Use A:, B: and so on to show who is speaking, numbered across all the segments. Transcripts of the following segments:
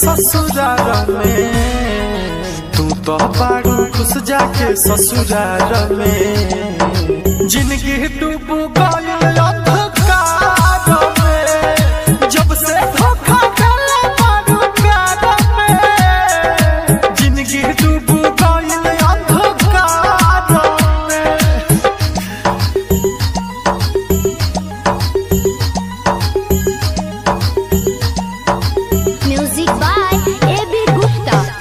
A: ससुराल में तू तो बाड़ू खुश जाके ससुराल में जिंदगी डूब गइल अंधकार में जब से धोखा देले बाड़ू प्यार में जिंदगी डूब गइल अंधकार में
B: Music by A.B. Gupta.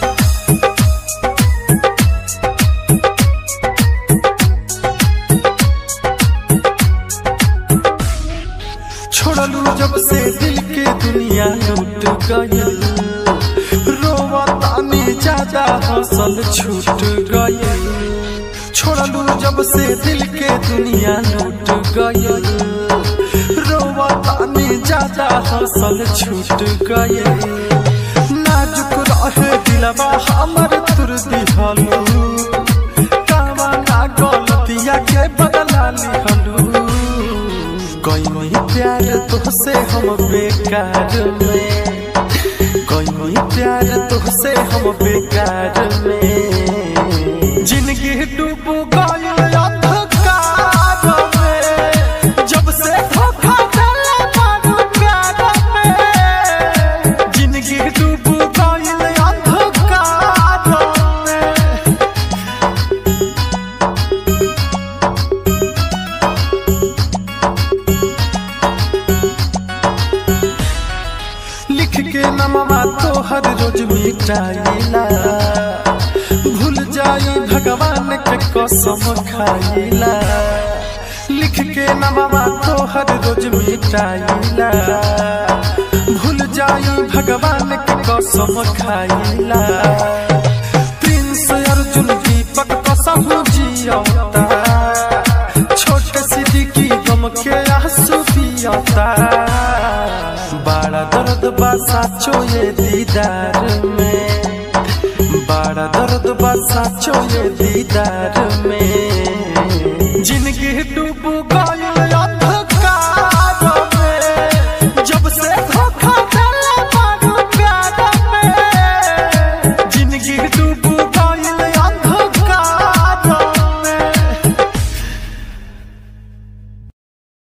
A: छोड़लू जब से दिल के दुनिया लूट गयल रोवा तानी ज्यादा हंसल छूट गयल छोड़लू जब से दिल के दुनिया लूट गयल रोवा तानी ज्यादा हंसल छूट गयल नाजुक रहे दिलवा हमर तुर दिहलू कावा ना गलतिया के बदला लिहलू कोई प्यार तुझसे हम बेकार में कोई प्यार तुझसे हम बेकार में जिंदगी डूब गइल अंधकार में जब से धोखा देले बारू प्यार में जिंदगी डूब गइल अंधकार में लिख के नमवा तो हर रोज मिटाइला भूल जाई भगवान के कसम खाइला लिख के नमवा तो हर रोज मिटाइला भूल जाई भगवान के कसम खाइला प्रिंस अर्जुन दीपक कसम जियता छोटे सिद्दीकी गम के आंसू पियता बड़ा दर्द बा साचो ये दीदार में बड़ा दर्द बा साचो ये दीदार में